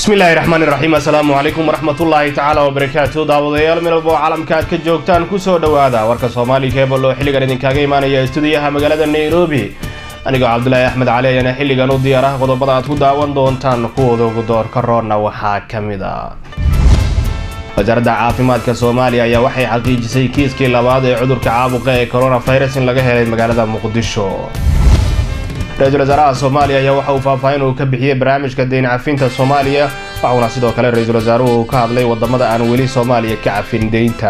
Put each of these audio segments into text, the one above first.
bismillaahi raxmaani raxiim assalaamu calaykum waraxmatullaahi tacaala wabarakaatu daawadayaal meel walba oo caalamka aad ka joogtaan kusoo dhowaada warka soomaali keebal oo xilligan idinkaga imaanaya stuudiyaha magaalada nairobi anigoo cabdulaahi axmed cali ayaana xilligan u diyaar ah qodobada aad ku daawan doontaan kuwooda ugu doorka roonna waxaa ka mid a wasaaradda caafimaadka soomaaliya ayaa waxay xaqiijisay kiiskii labaad ee cudurka caabuqa ee coronavirus in laga helay magaalada muqdisho ra-iisul wasaaraha soomaaliya ayaa waxa uu faahfaahin uu ka bixiyey barnaamijka deyn cafinta soomaaliya waxuuna sidoo kale ra-iisul wasaaruhu uu ka hadlay wadamada aan weli soomaaliya ka cafin deynta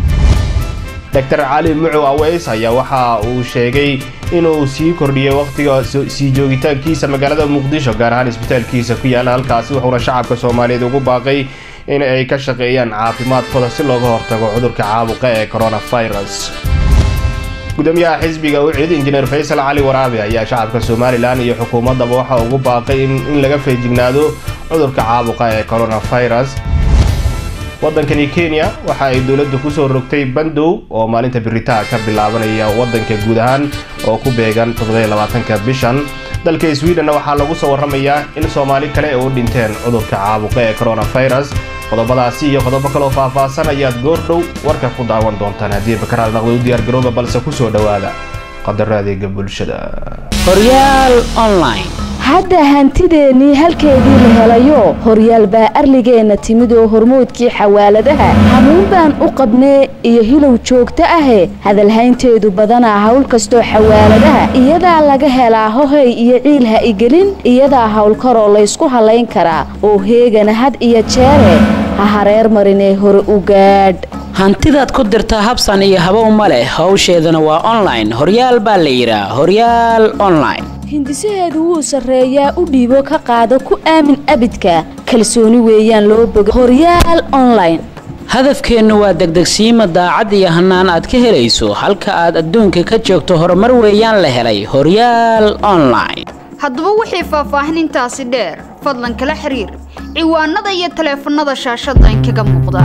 doctor cali mucu aweys ayaa waxa uu sheegay inuu sii kordhiyey wakhtiga sii joogitaankiisa magaalada muqdisho gaar ahaan isbitaalkiisa ku yaala halkaasi wuxuuna shacabka soomaaliyeed ugu baaqay in ay ka shaqeeyaan caafimaadkooda si looga hortago cudurka caabuqa ee coronavirus gudoomiyaha xisbiga ucid injineer faysal cali waraabe ayaa shacabka somalilan iyo xukuumaddaba waxa ugu baaqay in laga feejignaado cudurka caabuqa ee coronavirus waddankani kenya waxa ay dowladdu kusoo rogtay bandow oo maalinta biritaa ka bilaabanaya waddanka guud ahaan oo ku beegan toddobaatanka bishan dalka sweden waxaa lagu soo warramayaa in soomaali kale ay u dhinteen cudurka caabuqa ee coronavirus qodobadaasi iyo qodobo kaloo faahfaahsan ayaad goordhow warka ku daawan doontaan haddii bakaraal naqda u diyaargarooba balse ku soo dhowaada qadaro adeega bulshada horyaal online hadda hantideennii halkeedii la helayo horyaal baa arligeenna timid oo hormoodkii xawaaladaha hamuun baan u qabnee iyo hilow joogto ahe hadalhaynteedu badanaa hawl kastoo xawaaladaha iyadaa laga helaa hohay iyo ciil ha igelin iyadaa howlkaroo laysku hallayn karaa oo heegana had iyo jeere ha hareer marinee hore u gaadh hantidaad ku dirtaa habsan iyo habow ma leh howsheedana waa online horyaal baa la yidhaa horyaal online hindisaheedu wuu sarreeyaa u dhiibo ka qaado ku aamin abidka kalsooni weeyaan loo boga horyaal online hadafkeennu waa degdegsiima daacad iyo hannaan aad ka helayso halka aad adduunka ka joogto horumar weeyaan la helay horyaal online haddaba wixii faahfaahin intaasi dheer fadlan kala xiriir ciwaanada iyo taleefannada shaashadda inkaga muuqda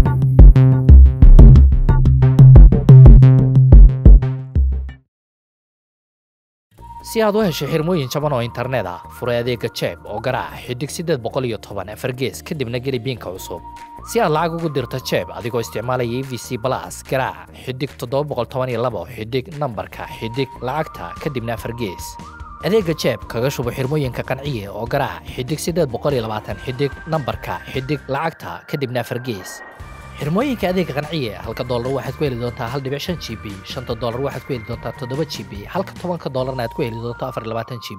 si aad u hesho xirmooyin jaban oo internet ah furay adeega jeeb oo garaaca xidig siddeed boqol iyo toban afar gees kadibna geli biinka cusub si aad lacag ugu dirto jeeb adigoo isticmaalaya e v c balas garaaca xidig toddoba boqol toban iyo labo xidig nambarka xidig lacagta kadibna afar gees adeega jeeb kaga shubo xirmooyinka qanciye oo garaaca xidig siddeed boqol iyo labaatan xidig nambarka xidig lacagta kadibna afar gees xirmooyinka adeega qanciye halka doolar waxaad ku heli doontaa hal dhibic shan g b shanta doolar waxaad ku heli doontaa toddoba g b halka tobanka doolarna aad ku heli doonto afar iyo labaatan g b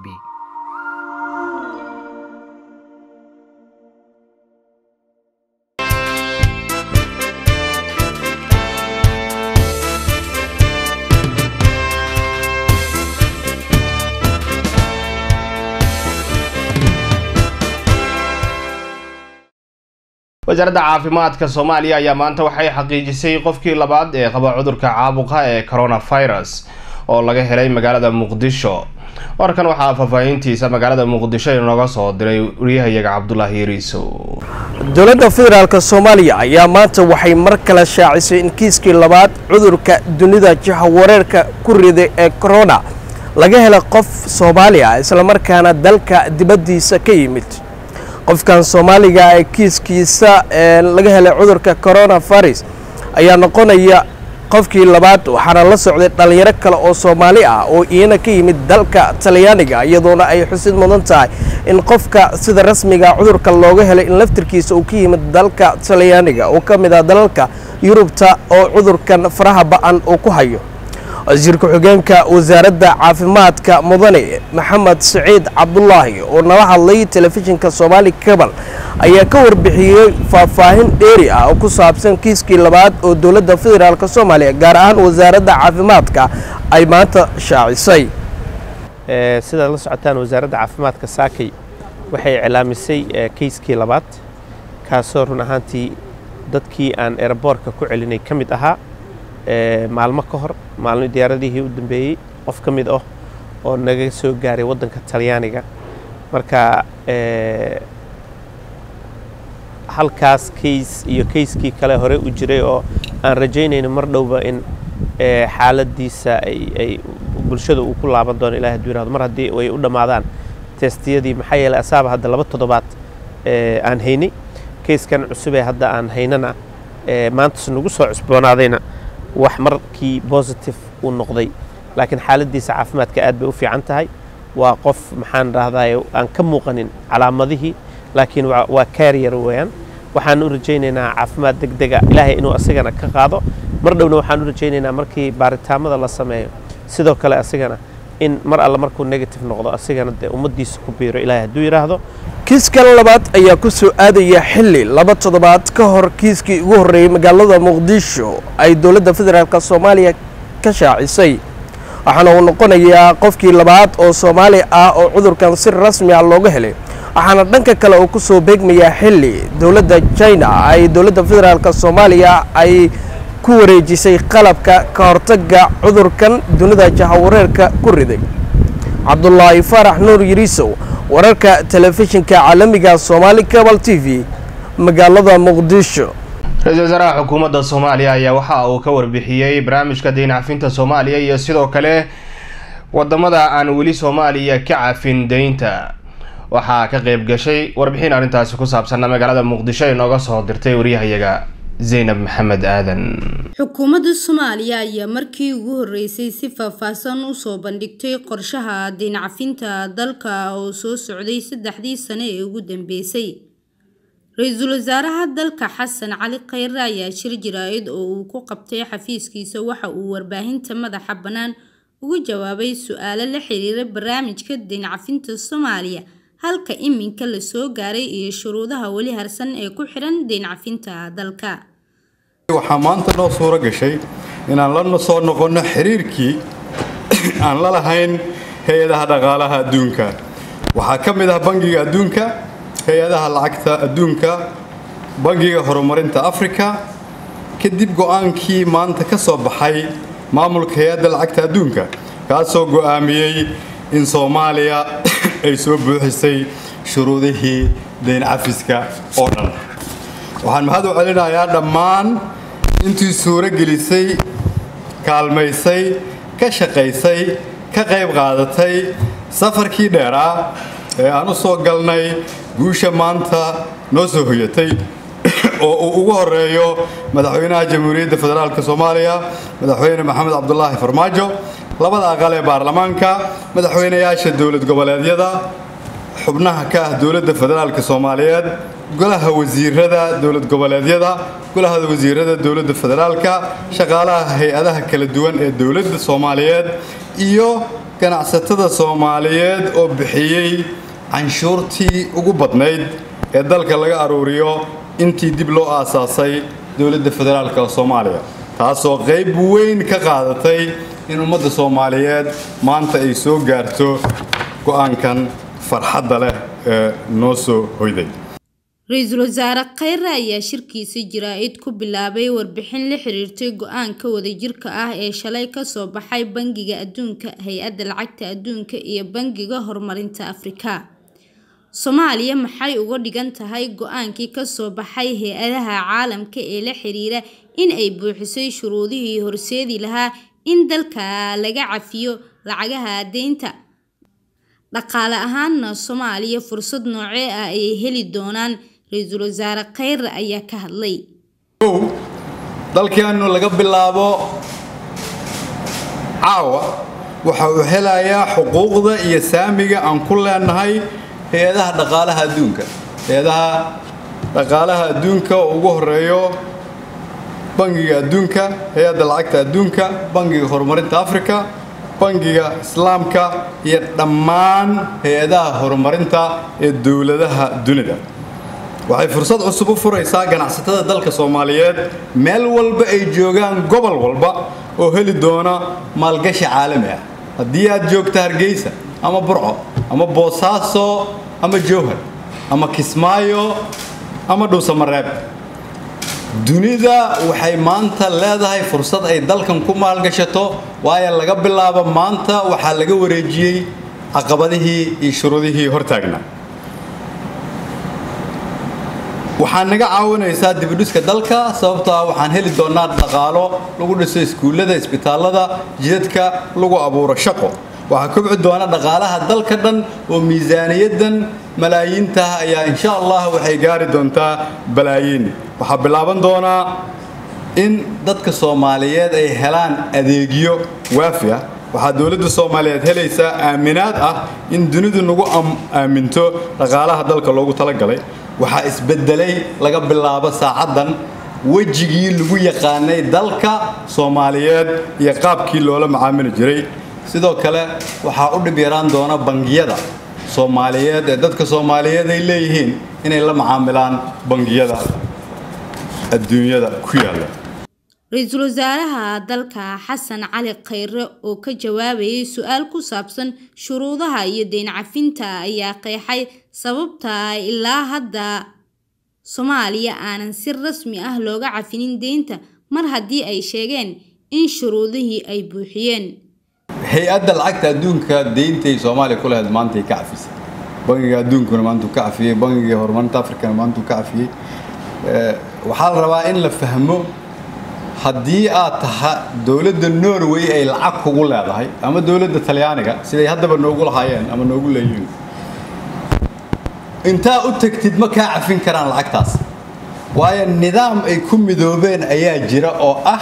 wasaaradda caafimaadka soomaaliya ayaa maanta waxay xaqiijisay qofkii labaad ee qaba cudurka caabuqa ee coronavirus oo laga helay magaalada muqdisho warkan waxaa faahfaahintiisa magaalada muqdisho inooga soo diray wariyahayaga cabdulaahi yariisow dowladda federaalk soomaaliya ayaa maanta waxay mar kale shaacisay in kiiskii labaad cudurka dunida jahawareerka ku riday ee corona laga helay qof soomaali ah islamarkaana dalka dibaddiisa ka yimid qofkan soomaaliga ee kiiskiisa laga helay cudurka coronavirus ayaa noqonaya qofkii labaad waxaana la socday dhallinyaro kale oo soomaali ah oo iyana ka yimid dalka talyaaniga iyadoona ay xusid mudan tahay in qofka sida rasmiga cudurka looga helay in laftirkiisa uu ka yimid dalka talyaaniga oo ka mid ah dalalka yurubta oo cudurkan faraha ba-an uu ku hayo wasiir ku-xigeenka wasaaradda caafimaadka mudane maxamed saciid cabdulaahi oo nala hadlay telefishinka soomaali kabal ayaa ka warbixiyey faahfaahin dheeri ah oo ku saabsan kiiskii labaad oo dowladda federaalk soomaaliya gaar ahaan wasaaradda caafimaadka ay maanta shaacisay sidaad la socotaan wasaaradda caafimaadka saakay waxay iclaamisay kiiskii labaad kaasoo run ahaantii dadkii aan eraboorka ku celinay ka mid ahaa maalmo ka hor maalmo diyaaradihii u dambeeyey qof ka mid ah oo naga soo gaaray waddanka talyaaniga marka halkaas kays iyo kayskii kale hore u jiray oo aan rajaynayno mar dhowba in xaaladiisa ay bulshada uu ku laaban doono ilahi haduu yirahdo mar haddii ay u dhammaadaan testiyadii maxaa yeelay asaaba hadda laba toddobaad aan haynay keyskan cusub ee hadda aan haynana maantas nagu soo cusboonaadayna wax markii positive uu noqday laakiin xaaladdiisa caafimaadka aad bay u fiican tahay waa qof maxaan dhahdaye aan ka muuqanin calaamadihii laakiin waa carrier weeyaan waxaan u rajaynaynaa caafimaad degdega ilaahay inuu asigana ka qaado mar dhowna waxaan u rajaynaynaa markii baaritaamada la sameeyo sidoo kale asigana in mar alle markuu negative noqdo asigana dee ummaddiisa ku biiro ilaahay hadduu yidhaahdo kiiskan labaad ayaa ku soo aadaya xilli laba toddobaad ka hor kiiskii ugu horreeyey magaalada muqdisho ay dowladda federaalk soomaaliya ka shaacisay waxaana uu noqonayaa qofkii labaad oo soomaali ah oo cudurkan si rasmi ah looga helay waxaana dhanka kale uu ku soo beegmayaa xilli dowladda china ay dowladda federaalk soomaaliya ay ku wareejisay qalabka ka hortagga cudurkan dunida jahawareerka ku riday cabdulaahi faarax nuur yiriisow wararka telefishinka caalamiga soomaali cabal t v magaalada muqdisho ra-iisul wasaaraha xukuumadda soomaaliya ayaa waxa uu ka warbixiyey barnaamijka dayn cafinta soomaaliya iyo sidoo kale wadamada aan weli soomaaliya ka cafin deynta waxaa ka qeyb gashay warbixin arrintaasi ku saabsanna magaalada muqdisho ay nooga soo dirtay waryahayaga zaynab maxamed aadan xukuumadda soomaaliya ayaa markii ugu horreysay si faahfaahsan usoo bandhigtay qorshaha dayn cafinta dalka oo soo socday saddexdii sane ee ugu dambeysay ra-iisul wasaaraha dalka xasan cali khayre ayaa shir jaraa'id oo uu ku qabtay xafiiskiisa waxa uu warbaahinta madaxa bannaan uga jawaabay su-aalo la xiriira barnaamijka dayn cafinta soomaaliya halka iminka la soo gaaray iyo shuruudaha weli harsan ee ku xidhan dayn cafinta dalka waxaa maanta noo suuro gashay inaan la soo noqonno xiriirkii aan la lahayn hay-adaha dhaqaalaha adduunka waxaa ka mid ah bangiga adduunka hay-adaha lacagta adduunka bangiga horumarinta afrika kadib go-aankii maanta ka soo baxay maamulka hay-adda lacagta adduunka kaasoo go'aamiyey in soomaaliya ay soo buuxisay shuruudihii dayn cafiska oo dhan waxaan mahad u celinayaa dhammaan intii suuro gelisay kaalmaysay ka shaqaysay ka qayb qaadatay safarkii dheeraa ee aan u soo galnay guusha maanta noo soo hoyatay oo uu ugu horeeyo madaxweynaha jamhuuriyadda federaalk soomaaliya madaxweyne maxamed cabdulaahi farmaajo labada aqal ee baarlamaanka madaxweynayaasha dowlad goboleedyada xubnaha ka ah dowladda federaalk soomaaliyeed golaha wasiirada dowlad goboleedyada golaha wasiirada dowladda federaalka shaqaalaha hay-adaha kala duwan ee dowladda soomaaliyeed iyo ganacsatada soomaaliyeed oo bixiyey canshuurtii ugu badnayd ee dalka laga aruuriyo intii dib loo aasaasay dowladda federaalk soomaaliya taasoo qayb weyn ka qaadatay in ummadda soomaaliyeed maanta ay soo gaarto go-aankan farxadda leh ee noo soo hoyday ra-iisul wasaare khayre ayaa shirkiisa jaraa'id ku bilaabay warbixin la xiriirtay go-aanka wadajirka ah ee shalay kasoo baxay bangiga adduunka hay-adda lacagta adduunka iyo bangiga horumarinta afrika soomaaliya maxay uga dhigan tahay go-aankii kasoo baxay hay-adaha caalamka ee la xiriira in ay buuxisay shuruudihii horseedi lahaa in dalka laga cafiyo lacagaha deynta dhaqaale ahaanna soomaaliya fursad noocee ah ayay heli doonaan ra-iisul wasaare khayre ayaa ka hadlay ow dalkeenu laga bilaabo caawa waxa uu helayaa xuquuqda iyo saamiga aan ku leenahay hay-adaha dhaqaalaha adduunka hay-adaha dhaqaalaha adduunka oo ugu horeeyo bangiga adduunka hay-adda lacagta adduunka bangiga horumarinta afrika bangiga islaamka iyo dhammaan hay-adaha horumarinta ee dowladaha dunida waxay fursad cusub u furaysaa ganacsatada dalka soomaaliyeed meel walba ay joogaan gobol walba oo heli doona maalgashi caalami ah haddii aad joogto hargeysa ama burco ama boosaaso ama jowhar ama kismaayo ama dhuusamareeb dunida waxay maanta leedahay fursad ay dalkan ku maalgashato waayo laga bilaabo maanta waxaa laga wareejiyey caqabadihii iyo shuruudihii hortaagna waxaa naga caawinaysaa dibidhiska dalka sababtoo ah waxaan heli doonaa dhaqaalo lagu dhiso iskuullada isbitaallada jidadka lagu abuuro shaqo waxaa kobci doona dhaqaalaha dalka dhan oo miisaaniyaddan malaayiintaah ayaa insha allah waxay gaari doontaa balaayiin waxaa bilaaban doonaa in dadka soomaaliyeed ay helaan adeegyo waafi ah waxaa dowladda soomaaliyeed helaysaa aaminaad ah in dunidu nagu aaminto dhaqaalaha dalka loogu talagalay waxaa isbedelay laga bilaabo saacaddan wejigii lagu yaqaanay dalka soomaaliyeed iyo qaabkii loola macaamili jiray sidoo kale waxaa u dhib yaraan doona bangiyada soomaaliyeed ee dadka soomaaliyeed ay leeyihiin inay la macaamilaan bangiyada adduunyada ku yaalla ra-iisul wasaaraha dalka xasan cali khayre oo ka jawaabayay su-aal ku saabsan shuruudaha iyo deyn cafinta ayaa qeexay sababta ilaa hadda soomaaliya aanan si rasmi ah looga cafinin deynta mar haddii ay sheegeen in shuruudihii ay buuxiyeen hay-adda lacagta adduunka deyntay soomaaliya ku lahayd maantay ka cafisay bangiga adduunkuna maantuu ka cafiyey bangiga horumarinta afrikana maantuu ka cafiyey waxaa la rabaa in la fahmo haddii aad taha dowladda norway ay lacag kugu leedahay ama dowladda talyaaniga siday haddaba noogu lahaayeen ama noogu leeyihiin intaa u tagtid ma kaa cafin karaan lacagtaas waayo nidaam ay ku midoobeen ayaa jira oo ah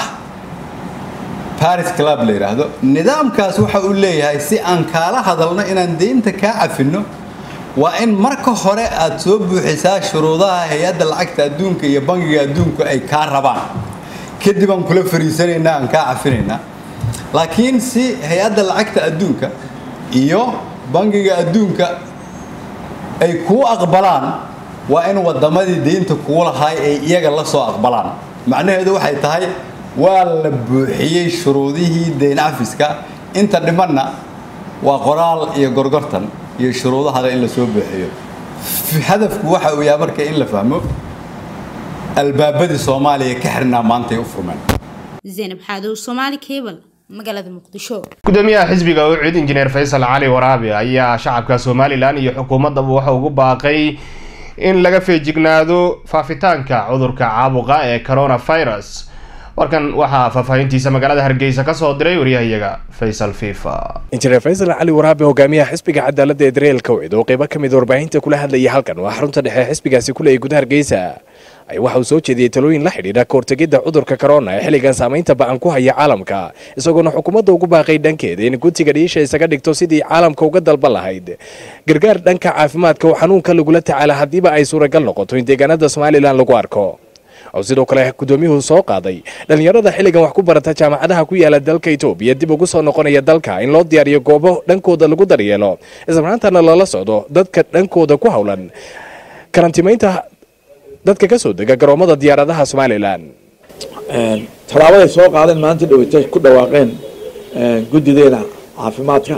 baris club la yidhaahdo nidaamkaas waxa uu leeyahay si aan kaala hadalno inaan deynta kaa cafinno waa in marka hore aad soo buuxisaa shuruudaha hay-adda lacagta adduunka iyo bangiga adduunku ay kaa rabaan kadib aan kula fariisanaynaa aan kaa cafinaynaa laakiin si hay-adda lacagta adduunka iyo bangiga adduunka ay kuu aqbalaan waa in waddamadii deynta kuu lahaay ay iyaga la soo aqbalaan macnaheedu waxay tahay waa la buuxiyey shuruudihii deyn cafiska inta dhimanna waa qoraal iyo gorgortan iyo shuruudahale in la soo buuxiyo hadafku waxa uu yahay marka in la fahmo albaabadii soomaaliya ka xirnaa maantay u furmeen zaynab xaadow soomaali cable magaalada muqdisho gudoomiyaha xisbiga ucid injineer faysal cali waraabi ayaa shacabka somalilan iyo xukuumaddaba waxa ugu baaqay in laga feejignaado faafitaanka cudurka caabuqa ee coronavirus warkan waxaa faahfaahintiisa magaalada hargeysa kasoo diray waryahayaga faysal fifa injineer faysal cali waraabe hogaamiyaha xisbiga cadaaladda ee dareelka wicid oo qeybo ka mid warbaahinta kula hadlayay halkan waa xarunta dhexe xisbigaasi kuleeyay gudaha hargeysa ay waxa uu soo jeediyey talooyin la xidhiidha kahortegidda cudurka corona ee xilligan saamaynta ba-an ku haya caalamka isagoona xukuumadda ugu baaqay dhankeeda in gutiga dhiisha isaga dhigto sidii caalamka uga dalban lahayd gargaar dhanka caafimaadka oo xanuunka lagula tacaala haddiiba ay suuragal noqoto in deegaanada somalilan lagu arko oo sidoo kale gudoomiyuhu soo qaaday dhallinyarada xilligan wax ku barata jaamacadaha ku yaala dalka etoobiya dib ugu soo noqonaya dalka in loo diyaariyo goobo dhankooda lagu daryeelo islamarkaantana lala socdo dadka dhankooda ku howlan karantimaynta dadka ka soo dega garoomada diyaaradaha somalilan tallaabaday soo qaadeen maanta dhaweyta ku dhawaaqeen guddideena caafimaadka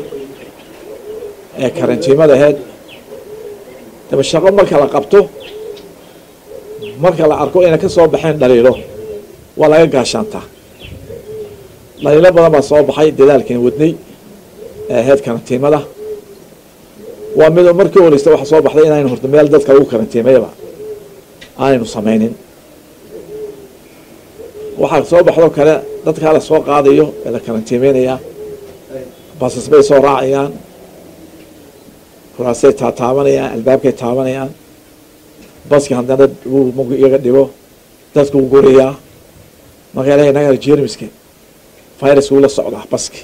ee karantiimada aheyd daba shaqo marka la qabto marka la arko inay ka soo baxeen dhaliilo waa laga gaashaantaa dhaliilo badan baa soo baxay dadaalkan wadnay ee aheyd karantiimada waa mid markii horeysta waxa soo baxday inaynu horta meel dadka lagu karantiimayaba aanaynu samaynin waxaa soo baxdoo kale dadkaa la soo qaadayo ee la karantiimeynayaa basas bay soo raacayaan kuraasay taataabanayaan albaabkay taabanayaan baski haddana uu iyaga dhigo dadku u gurayaa marka ilahay naga jermiska viruska ula socdaa baski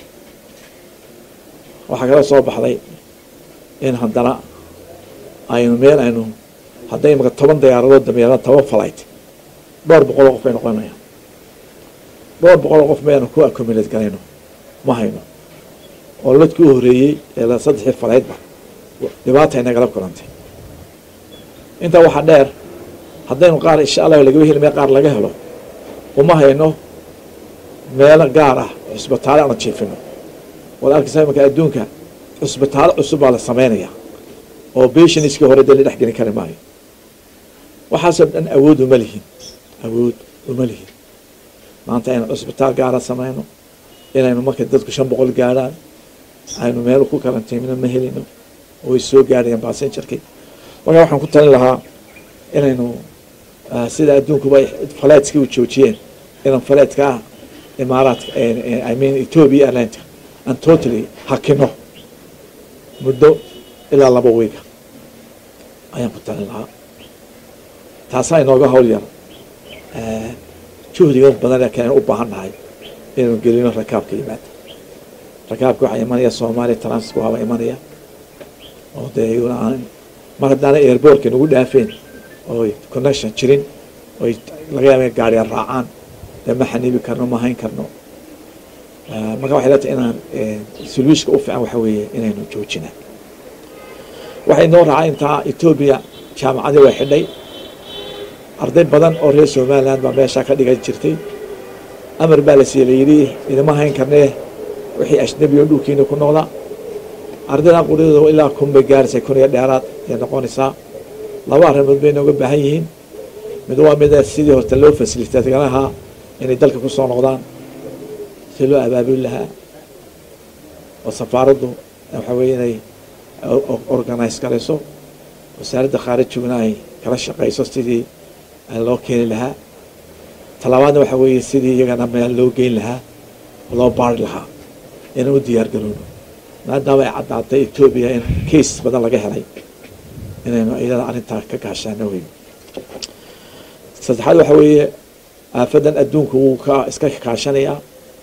waxaa kala soo baxday in haddana aynu meel aynu hadday imaka toban diyaaradood dameeraan toban flight dhowr boqoloo qof bay noqonayaan dhowr boqoloo qof mayanu ku accumulate garayno ma hayno oo ladkii u horeeyey ee saddexii falaydba dhibaata inagala kulantay intaa waxaa dheer haddaynu qaar insha allah lagaba heli meel qaar laga helo uma hayno meelo gaar ah cusbitaale aanu jiifino waad arkaysaa imanka adduunka cusbitaalo cusub baa la sameynaya oo beshaniskii hore dee la dhex gelin kari maayo waxaasoo dhan awood uma lihin awood uma lihin maanta aynu cusbitaal gaara sameyno inaynu marka dadku shan boqol gaadhaan aynu meel ku karantiimino ma helino oo ay soo gaadhayaan basenjarkii marka waxaan ku talin lahaa inaynu sida adduunkuba faleedskii u joojiyeen inaan faleedka ah imaaraadka i mean ethiopia airlineka aan totally hakino muddo ilaa laba wiiga ayaan ku talin lahaa taasaa inooga hawl yar juhdiga badan keen u baahan nahay inaynu gelino rakaabka yimaada rakaabka waxaa imanaya soomaaliya transit waaba imanaya oo dee iyaguna aan mar haddaana airbortka nagu dhaafeen oo connection jirin oy laga yaaba gaariya raacaan dee ma xaniibi karno ma hayn karno marka waxay leetahay inaan soluushka u fiican waxa weeye inaynu joojina waxay noo raacay intaa etoobiya jaamacadii way xidhay arday badan oo reer somaliland baa meeshaa ka dhigan jirtay amar baa la siiyey layidhi idama hayn karnee wixii ajnabi oo dhulkiina ku noqda ardayda quryadooda ilaa kun bay gaaraysaa kun iyo dheeraad ayay noqonaysaa laba arrimood bay nooga baahan yihiin mid waa mid sidii horta loo fasilitagalahaa inay dalka ku soo noqdaan si loo abaabuli lahaa oo safaaraddu waxa weeye inay organise garayso wasaaradda khaarijiguna ay kala shaqayso sidii loo keeni lahaa talabaadna waxa weeye sidii iyagana meel loo geyn lahaa oo loo baari lahaa inaan u diyaar garowno maadaama ay caddaatay etoobiya in case badan laga helay inaynu iyada arrintaa ka gaashaano wey saddexaad waxa weeye aafadan adduunku wuu ka iska kaashanayaa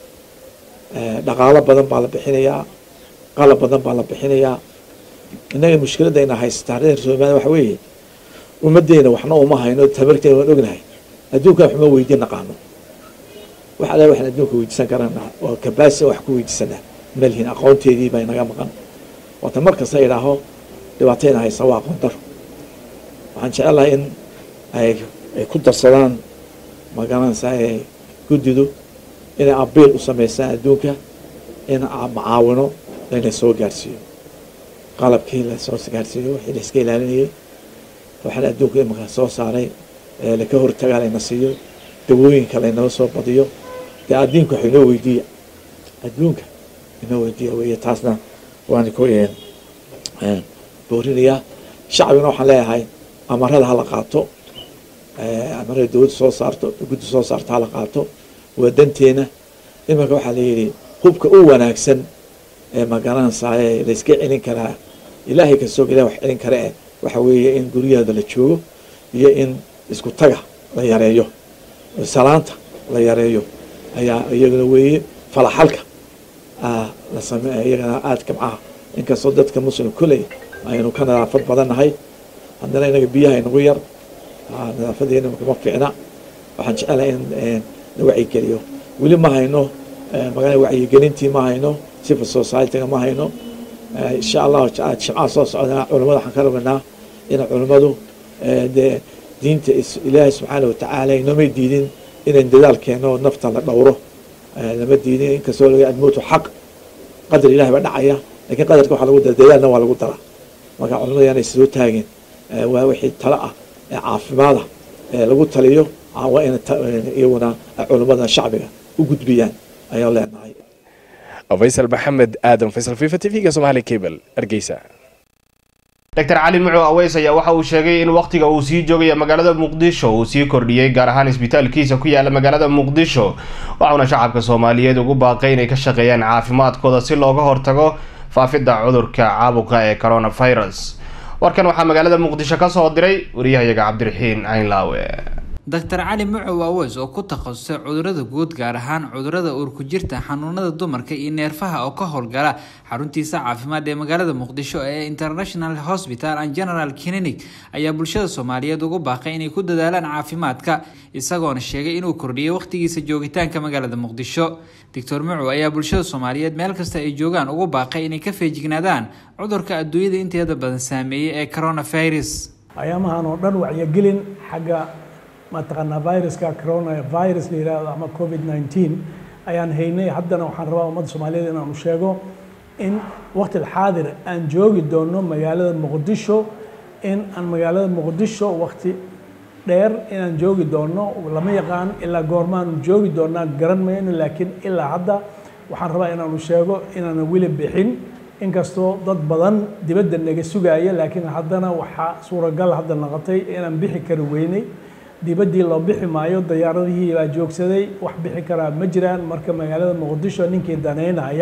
dhaqaalo badan baa la bixinayaa qalab badan baa la bixinayaa innaga mushkiladayna haysataa reer somaliya waxa weeye ummaddeena waxna uma hayno tabarteena waan ognahay adduunkan waxma weydiin naqaano waxa le waxaan adduunka weydiisan karana oo kabaasi wax ku weydiisana malhin aqoonteedii baa inaga maqan waata mar kasta idhaaho dhibaatayna haysa waa aqoon daro waxaan jecelahay in ay ay ku darsadaan magaranaysaa ee guddidu inay abiil u sameysaan adduunka in macaawino layna soo gaarsiiyo qalabkii lasoo gaarsiiyo wixii la iska ilaalinayay waxaana adduunka imika soo saaray laka hortagaa layna siiyo dawooyinka laynoo soo badiyo dee addiinka wax inoo weydiiya adduunka inoo weydiiya weeye taasna waan ku boorinayaa shacbigana waxaan leeyahay amarada hala qaato amarada dowladda soo saarto guddi soo saarto hala qaato waa danteena iminka waxaa layidhi hubka u wanaagsan ee magaranaysaye layska celin karaa ilaahay kasoo ilah wax celin kara eh waxa weeye in guryaheeda la joogo iyo in isku taga la yareeyo salaanta la yareeyo ayaa iyagana weeye falaxalka la same iyagana aada kabcaha inkastoo dadka muslim kuley aynu ka nadaafad badannahay haddana inaga biyaha inagu yar nadaafadeena ma fiicna waxaan jecelahay in la wacyigeliyo weli ma hayno magaa wacyigelintii ma hayno civil society-ga ma hayno insha allahu jimcaha soo socdana culamada waxaan ka rabnaa in culimmadu dee diinta ilaahay subxaana watacaala inoomay diidin inayn dadaal keeno nafta la dhowro lama diidin inkastoo laga almowtu xaq qadar ilahay baa dhacaya lakiin qadarka waxaa lagu dara dadaalna waa lagu daraa marka culimada yaanay soo taageen waa wixii talo ah ee caafimaada ee lagu taliyo waa in iyaguna culimmada shacbiga u gudbiyaan ayaan leenahay faysal maxamed aadan faysal fifa t v-ga somaali cable hargeysa doctor cali muco aweys ayaa waxa uu sheegay in wakhtiga uu sii joogaya magaalada muqdisho uu sii kordhiyey gaar ahaan isbitaalkiisa ku yaala magaalada muqdisho waxauna shacabka soomaaliyeed ugu baaqay inay ka shaqeeyaan caafimaadkooda si looga hortago faafidda cudurka caabuqa ee coronavirus warkan waxaa magaalada muqdisho ka soo diray wariyahayaga cabdiraxiin caynlaawe doctor cali mucow aweys oo ku takhasusay cudurada guud gaar ahaan cudurada uurku jirta xanuunada dumarka iyo neerfaha oo ka howlgala xaruntiisa caafimaad ee magaalada muqdisho ee international hospital and general clinic ayaa bulshada soomaaliyeed ugu baaqay inay ku dadaalaan caafimaadka isagoona sheegay inuu kordhiyay wakhtigiisa joogitaanka magaalada muqdisho doctor mucow ayaa bulshada soomaaliyeed meel kasta ay joogaan ugu baaqay inay ka feejignaadaan cudurka adduunyada inteeda badan saameeyey ee coronavirus ayaamahan oo dhan wacyigelin xagga mataqaanaa viruska corona virus la yidhaahdo ama covid 19 ayaan haynay haddana waxaan rabaa ummadda soomaaliyeed inaanu sheego in waqti alxaadir aan joogi doono magaalada muqdisho in aan magaalada muqdisho waqti dheer inaan joogi doono lama yaqaan ilaa goormaanu joogi doonaa garan mayno laakiin ilaa hadda waxaan rabaa inaanu sheego inaana weli bixin inkastoo dad badan dibadda naga sugaya laakiin haddana waxaa suuragal hadda noqotay inaan bixi kari weynay dibaddii loo bixi maayo diyaaradihii baa joogsaday wax bixi karaa ma jiraan marka magaalada muqdisho ninkii daneynaya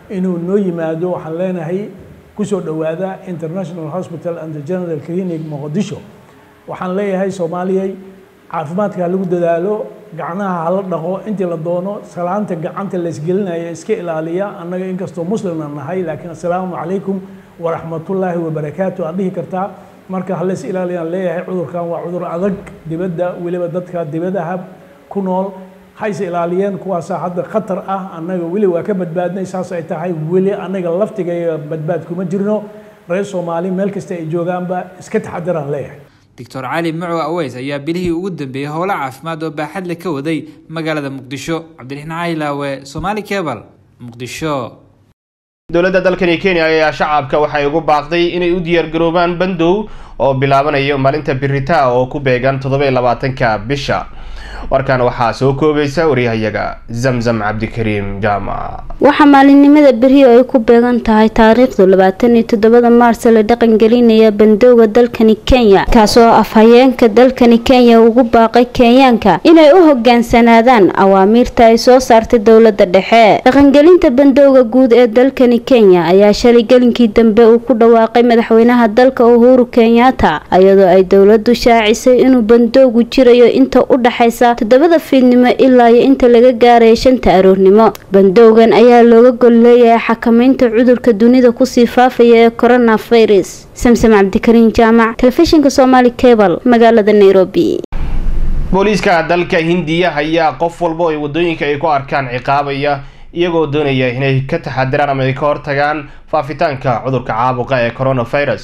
inuu noo yimaado waxaan leenahay kusoo dhowaada international hospital and general clinic muqdisho waxaan leeyahay soomaaliyay caafimaadka ha lagu dadaalo gacnaha hala dhaqo intii la doono salaanta gacanta laysgelinaya iska ilaaliya annaga inkastoo muslimna nahay laakiin assalaamu calaykum waraxmatullaahi wabarakaatu aad dhihi kartaa marka halays ilaaliyaan leeyahay cudurkan waa cudur adag dibadda weliba dadka dibadaha ku nool hayse ilaaliyeen kuwaasaa hadda khatar ah annaga weli waa ka badbaadnay saas ay tahay weli annaga laftigaya badbaad kuma jirno reer soomaali meel kasta ay joogaanba iska taxadiraan leeyahay doctor cali macow aweys ayaa bilihii ugu dambeeyey howlo caafimaad oo baaxad leh ka waday magaalada muqdisho cabdiraxmaan caylaawe somaali cebal muqdisho dowladda dalkani kenya ayaa shacabka waxay ugu baaqday inay u diyaargaroobaan bandow oo bilaabanayo maalinta biritaa oo ku beegan toddoba iyo labaatanka bisha warkan waxaa soo koobaysa waryahayaga zamzam cabdikariim jaamac waxaa maalinimada beriyo ay ku beegan tahay taariikhdu labaatan iyo toddobada maars la dhaqangelinaya bandowga dalkani kenya kaasoo afhayeenka dalkani kenya ugu baaqay kenyaanka inay u hogaansanaadaan awaamiirta ay soo saartay dowlada dhexe dhaqangelinta bandowga guud ee dalkani kenya ayaa shalay gelinkii dambe uu ku dhawaaqay madaxweynaha dalka uhuru kenyatta iyadoo ay dowladu shaacisay inuu bandowgu jirayo inta u dhaxaysa toddobada fiidnimo ilaa iyo inta laga gaaraya shanta aroornimo bandowgan ayaa looga gol leeyahay xakameynta cudurka dunida kusii faafaya ee coronavirus samsam cabdikariin jaamac telefishinka somaali cebal magaalada nairobi booliiska dalka hindiya ayaa qof walba ay wadooyinka ay ku arkaan ciqaabaya iyagoo doonaya inay ka taxadiraan ama ay ka hortagaan faafitaanka cudurka caabuqa ee coronavirus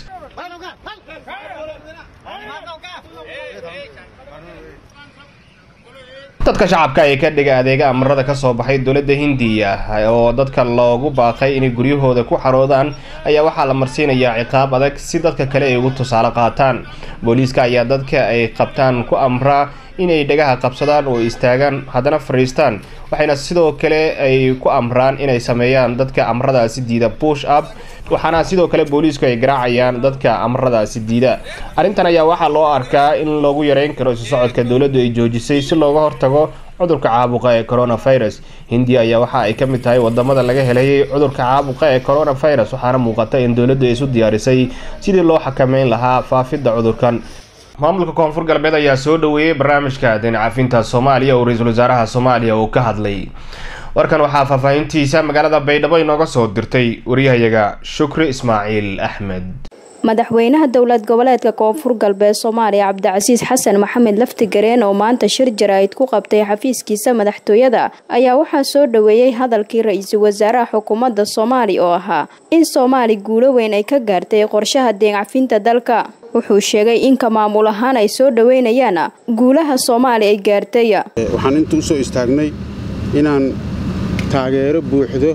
dadka shacabka ee ka dhiga adeega amarada kasoo baxay dowladda hindiya oo dadka loogu baaqay inay guryahooda ku xaroodaan ayaa waxaa la marsiinayaa ciqaab adag si dadka kale ay ugu tusaale qaataan booliiska ayaa dadka ay qabtaan ku amraa inay dhagaha qabsadaan oo istaagaan haddana fadhiistaan waxayna sidoo kale ay ku amraan inay sameeyaan dadka amaradaasi diida bush up waxaana sidoo kale booliisku ay garaacayaan dadka amaradaasi diida arrintan ayaa waxaa loo arkaa in loogu yareyn karo isu socodka dowladdu ay joojisay si looga hortago cudurka caabuqa ee coronavirus hindiya ayaa waxa ay ka mid tahay wadamada laga helay cudurka caabuqa ee coronavirus waxaana muuqata in dowladdu ay isu diyaarisay sidii loo xakameyn lahaa faafidda cudurkan maamulka koonfur galbeed ayaa soo dhaweeyey barnaamijka deencafinta soomaaliya oo ra-iisul wasaaraha soomaaliya uu ka hadlay warkan waxaa faahfaahintiisa magaalada baydhabo inooga soo dirtay waryahayaga shukri ismaaciil axmed madaxweynaha dowlad goboleedka koonfur galbeed soomaaliya cabdicasiis xasan maxamed laftigareen oo maanta shir jaraa'id ku qabtay xafiiskiisa madaxtooyada ayaa waxaa soo dhaweeyey hadalkii ra-iisul wasaaraha xukuumadda soomaaliya oo ahaa in soomaali guulo weyn ay ka gaartay qorshaha deencafinta dalka wuxuu sheegay inka maamul ahaan ay soo dhaweynayaan guulaha soomaaliya ay gaartay waxaan inta u soo istaagnay inaan taageero buuxdo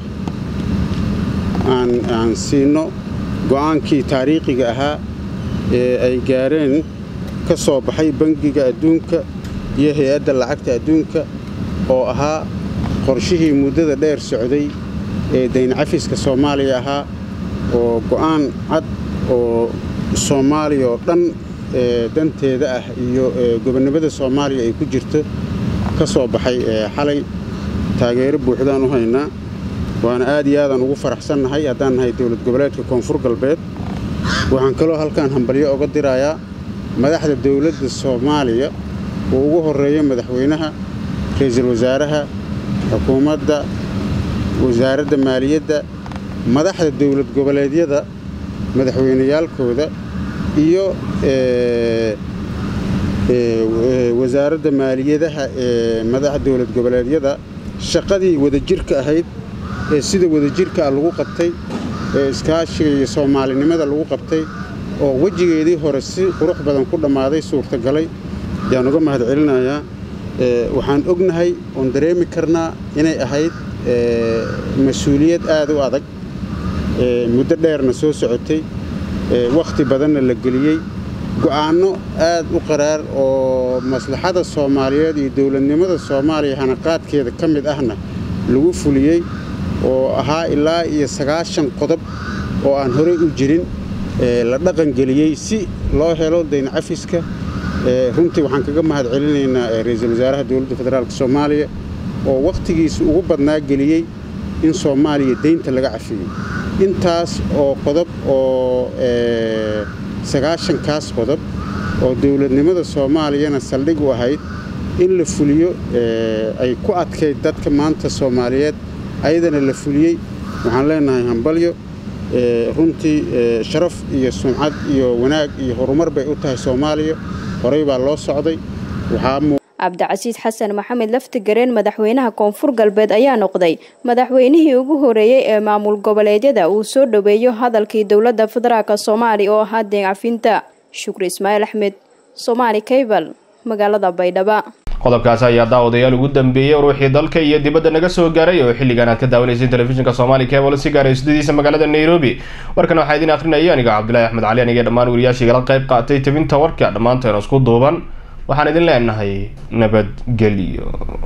aan siino go'aankii taariikhiga ahaa ee ay gaareen ka soo baxay bangiga adduunka iyo hay-adda lacagta adduunka oo ahaa qorshihii muddada dheer socday ee dayncafiska soomaaliya ahaa oo go'aan cad oo soomaaliya oo dhan danteeda ah iyo gobonnimada soomaaliya ay ku jirto ka soo baxay xalay taageero buuxdaan u haynaa waana aad iyo aadaan ugu faraxsannahay haddaan nahay dowlad goboleedka koonfur galbeed waxaan kaloo halkaan hambalyo oga dirayaa madaxda dowladda soomaaliya oo ugu horreeya madaxweynaha ra'iisul wasaaraha xukuumadda wasaaradda maaliyadda madaxda dowlad goboleedyada madaxweyneyaalkooda iyo wasaaradda maaliyadaha ee madaxa dowlad goboleedyada shaqadii wadajirka ahayd ee sida wadajirkaa lagu qabtay ee iskaashiga iyo soomaalinimada lagu qabtay oo wejigeedii hore si qurux badan ku dhammaaday suurtagalay ayaan uga mahad celinayaa waxaan ognahay oon dareemi karnaa inay ahayd mas-uuliyad aad u adag muddo dheerna soo socotay wakhti badanna la geliyey go'aanno aad u qaraar oo maslaxada soomaaliyeed iyo dowladnimada soomaaliya hanaqaadkeeda ka mid ahna lagu fuliyey oo ahaa ilaa iyo sagaashan qodob oo aan horey u jirin la dhaqangeliyey si loo helo dayncafiska runtii waxaan kaga mahad celinaynaa ra-iisul wasaaraha dowladda federaalk soomaaliya oo wakhtigiisa ugu badnaa geliyey in soomaaliya deynta laga cafiyey intaas oo qodob oo sagaashankaas qodob oo dowladnimada soomaaliyana saldhig u ahayd in la fuliyo ay ku adkayd dadka maanta soomaaliyeed ayadana la fuliyey waxaan leenahay hambalyo runtii sharaf iyo sumcad iyo wanaag iyo horumar bay u tahay soomaaliya horey baa loo socday cabdicasiis xasan maxamed laftigareen madaxweynaha koonfur galbeed ayaa noqday madaxweynihii ugu horeeyey ee maamul goboleedyada uu soo dhoweeyo hadalkii dowladda federaalk soomaaliya oo ahaa deen cafinta shukri ismaaciil axmed somaali kaybal magaalada baydhaba qodobkaasi ayaa daawadayaal ugu dambeeyey ruuxii dalka iyo dibadda naga soo gaaray oo xilligan aad ka daawanayseen telefishinka soomaali cable si gaaray studidiisa magaalada nairobi warkan waxaa idin akrinaya aniga cabdulaahi axmed cali aniga dhammaan wariyaashii igala qayb qaatay tabinta warka dhammaanteena isku duuban waxaan idin leenahay nabadgelyo